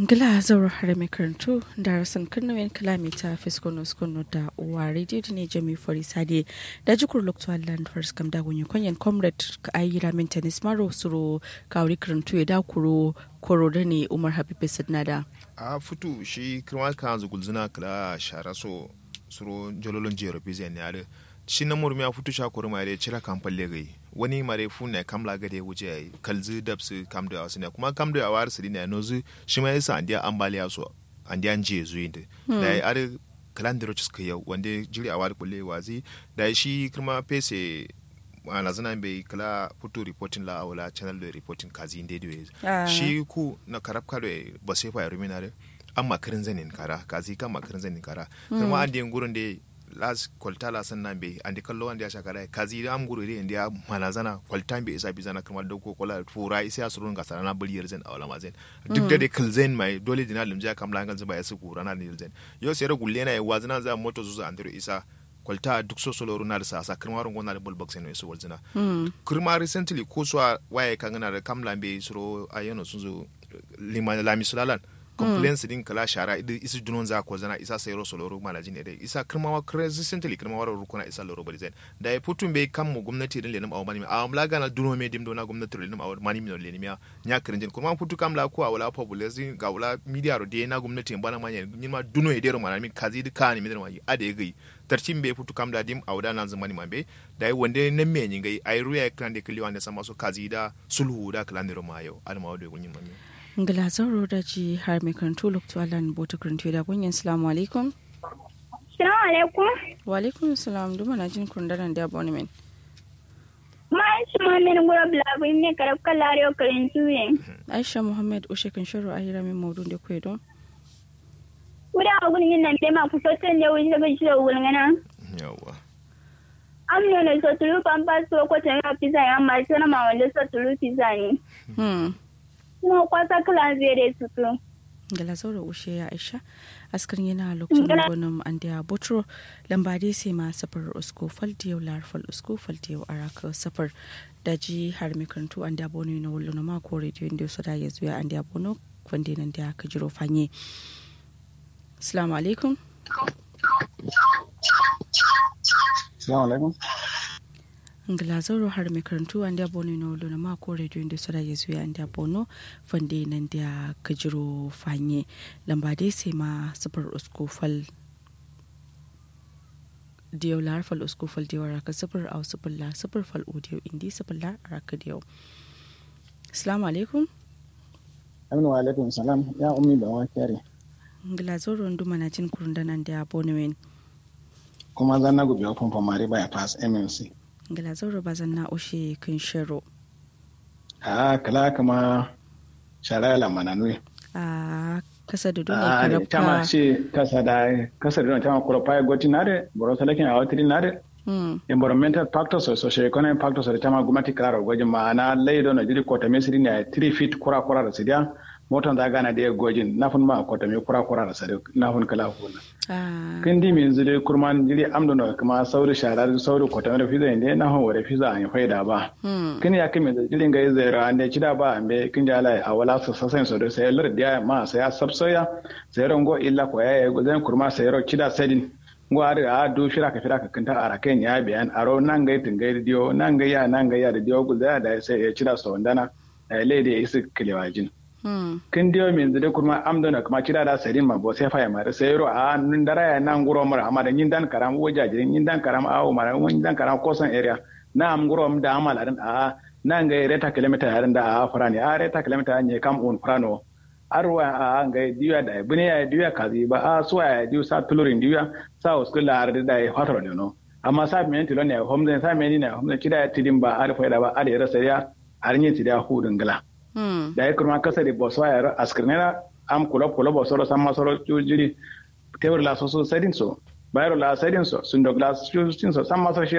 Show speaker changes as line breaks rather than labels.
Ngila zauro har mai karantu da rasan karnawin kalamita fiskono skono da uwa radio ne jami fori sade da jikur lokto land first kam da gunyi kwanyan comrade ka ayi ramin tennis maro suro kawri karantu ya da kuro koro da ne umar habibu sadnada
a futu shi kirma kan zugulzuna kala shara so suro jololon jero bizan ne are shi na murmi a futu sha kuru mare cira kan palle gai wani mare fu ne kamla gade wuce ai kalzi dabsu kam da wasu ne kuma kam da awar su ne nozu shi ma yasa andiya ambaliya so andiya je zuwa inda da ai are kalandiro ciska yau wanda jiri awar kulle wazi da shi kirma pese ana zana bai kala futu reporting la awala channel da reporting kazi inde da shi ku na karab kado ba sai fa ya rumina an makarin zanin kara kazi kan makarin zanin kara kuma an diyan gurin da las kwalta la san nan be andi kallo wanda ya shakara kazi da am guru de india manazana kwalta be isa bizana kuma da ko kola fura isa surun ga sarana buri yerzen awla mazen duk da de kalzen mai dole dina lumja kam la ngal zuba ya su kurana ni yerzen yo sai ra gulle na ya wazina za moto zuzu andiro isa kwalta duk so solo runa da sasa kirmarin gona da bulbox ne su walzina kirma recently ko so waye kan na da kam lambe suro ayyano sun zo limana lami sulalan complaints din kala shara idan isu dunon za ko zana isa sayro so loro malaji ne dai isa kirmawa resistantly kirmawa ro kuna isa loro bari zain da ya putun bai kan mu gwamnati din lenim awu mani a amla gana duno me dim dona gwamnati lenim awu mani mi lenim ya nya kirinjin kuma putu kam la ko awala population ga wala media ro de na gwamnati bana manya ni ma duno e dero mana mi kazi di kani mi ma ade gai tarcin bai putu kam da dim awda nan zamani mambe da ya wande nan me nyin gai ai ruya kan de kiliwa ne sama so kazi da sulhu da kalandiro ma yau alma wado gunyin mami
ngila zauro da ji har mai karantu lokto alan bota karantu da kunyan salamu alaikum
salamu alaikum
wa alaikum salam duma na jin kundaran da abonement
ma shi ma min gura blabu ne karab kalare o karantu ne
aisha muhammad ushe kan shiru ayira min maudun da kwedo
wuda agun yin nan dai ma ku sotan da wuri daga shi da wulngana
yawa
am ne so tulu pampa so ko tan pizza ya ma sana ma wanda so tulu pizza ne
hmm
kuma kwasa kala zere tutu
gala zaura ushe ya aisha askar yana lokacin gwanin an da botro lamba dai sai ma safar usko faltiyau larfal usko faltiyau araka safar da ji har mai karantu an da bono na wullo na mako rediyo inda su da ya zuwa an da bono kwande nan da ka jiro fanye assalamu alaikum
assalamu alaikum
ngila zauro har mai karantu an da bono na wullo na mako rediyo inda su da ya zuwa an da bono fande nan da ka jiro fanye lamba dai sai ma safar usko fal diyau lar fal usko fal diyau raka sifir au sifir la sifir fal o diyau indi sifir la raka diyau assalamu alaikum
aminu wa alaikum salam ya ummi ba wa kyare
ngila zoro nduma na jin kurunda nan da abonemen
kuma zan na gubi open mari by pass mmc
ngila zoro bazan na ushe kun shiro
a kala kama shara la mananui
a kasa da dole
a
karabka
tama shi kasa da kasa da tama kuro pai goti nare boro salakin a watiri nare
hmm
environmental factors or socio-economic factors da tama gumati klara gwajin ma'ana laido na jiri kota mesiri ne 3 feet kura kura da sidiya motan da gana da ya gwajin na fun ma kota me kura kura da sadi na fun kala huna
a
kin di min zire kurman jiri amdo na kuma sauri sharar sauri kota me fiza inde na hon wore fiza an faida ba
hmm
kin ya kimi jirin ga zera ande chida ba ambe kin ja lai awala su sasen so do sai lar dia ma sai ya sabsoya sai rongo illa ko ya go zan kurma sai ro chida sedin ngo ari a du shira ka fira ka kinta ara ken ya biyan aro nan ga tin ga dio nan ga ya nan ga ya da dio go da da sai ya chida so ndana le da isi kilewajin
hmm
kin dio min zide kurma amdo na kuma chida da sedin ma bo sai fa ya mare sai ro a nun dara ya nan guro mara amma da yin dan karam woja jirin yin dan karam a mara yin dan karam kosan area na am guro da amal adan a nan ga reta kilomita yarin da a farani a reta kilomita ne kam un frano arwa a ga diya da bune ya diya kazi ba a so ya diya sa tulurin diya sa uskul la arda da ya fataro ne no amma sa men tilo ne homden sa men ne homden kida ya tidin ba ar faida ba ar yara sai ya har yin tidiya hudun gala
hmm
da ya kurma kasa da boso ya askirnera am kulo kulo boso ro samma soro jiri tewr la so so sedin so bayro la sedin so sundo glass so samma so